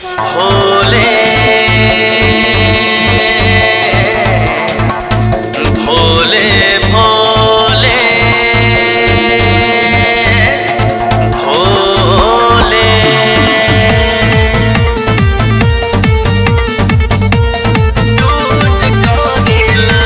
भोले भोले भोले भोले तुझको नीला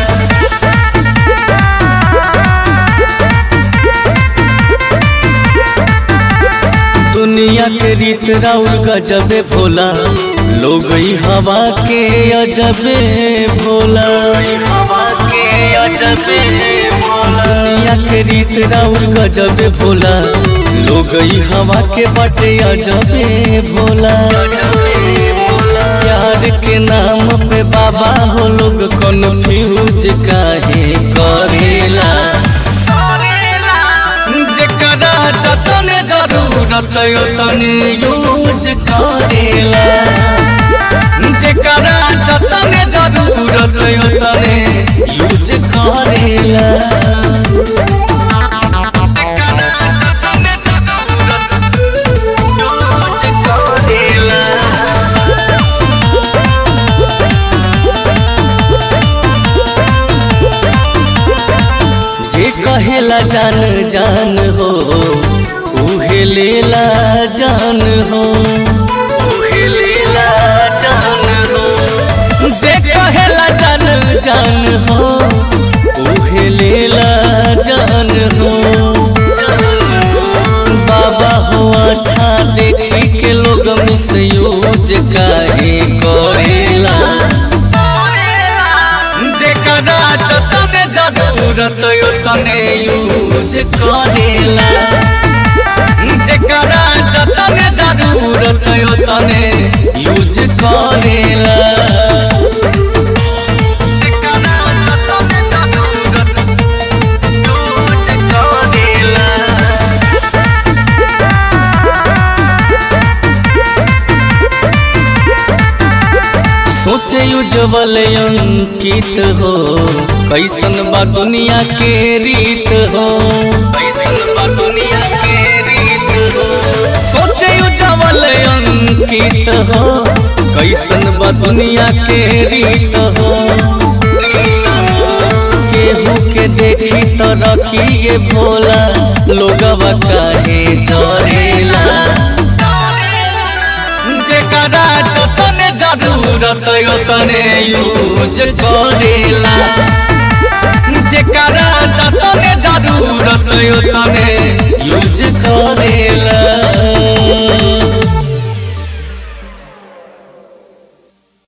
दुनिया के रीत राउर गजबे भोला लोग ई हवा के अजबे भोला हवा के अजबे भोला दुनिया के रीत राउर गजबे भोला लोग ई हवा के बटे अजबे भोला अजबे भोला प्यार के नाम पे बाबा हो लोग कन्फ्यूज काहे करेला जेकरा जतने जरूरत ओतने यूज करेला जेकरा जतने जरूरत ओतने यूज करेला तुझको नीला जे कहेला जान जान हो उहे लेला जान हो उहे लीला जान हो जे कहेला जान जान हो उहे लेला जान हो बाबा हो अच्छा देखी के लोग मिसयूज काहे करेला जेकरा जतने जरूरत ओतने यूज करेला जेकरा जतने जरूरत ओतने यूज करेला जेकरा जतने जरूरत तुझको नीला सोचे उज्जवल अंकित हो कैसन बा दुनिया के रीत हो ऐसन बा दुनिया के रीत हो सोचे उज्जवल अंकित हो कैसन बा दुनिया के रीत हो केहू के देखी तो रखिए भोला लोगवा काहे जरेला जेकरा जतने जरूरत ओतने यूज करेला जेकरा जतने जरूरत ओतने यूज करेला